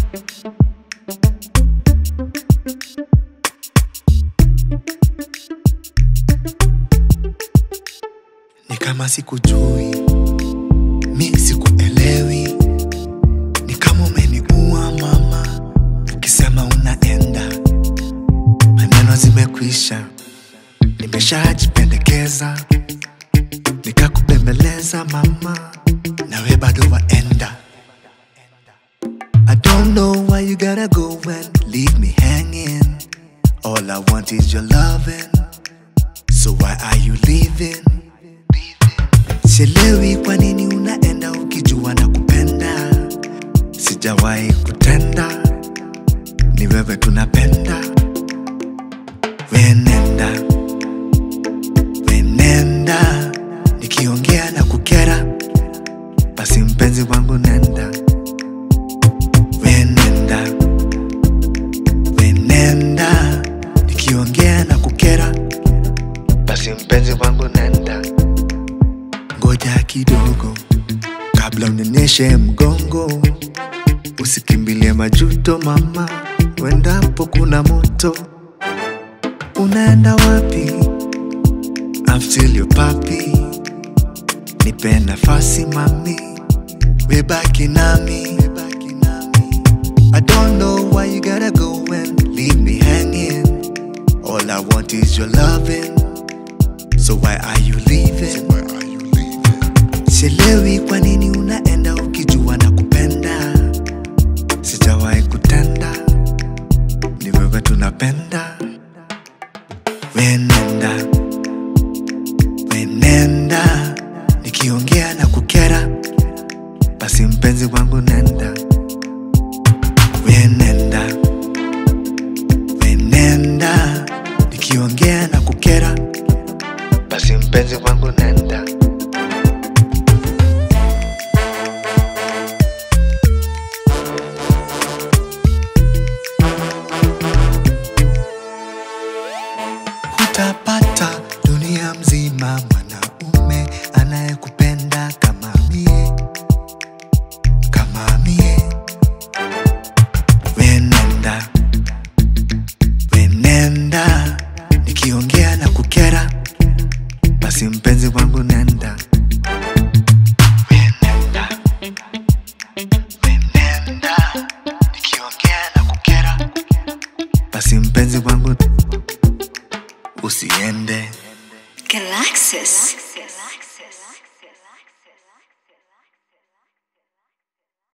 ni kama sikujui, mi sikuelewi, ni kama umeniua mama, ukisema unaenda, maneno zimekwisha, nimeshajipendekeza, nikakubembeleza mama, nawe bado waenda. I don't know why you gotta go and leave me hanging. All I want is your loving. So why are you leaving? Sielewi kwa nini unaenda ukijua na kupenda. Sijawahi kutenda, ni wewe tunapenda. Wenenda, wenenda, nikiongea na kukera, basi mpenzi wangu nenda. Wenenda, wenenda, nikiongea na kukera, basi mpenzi wangu nenda ngoja kidogo kabla unionyeshe mgongo, usikimbilie majuto mama, wendapo kuna moto. Unaenda wapi? I'm still your papi, nipe nafasi mami, webaki nami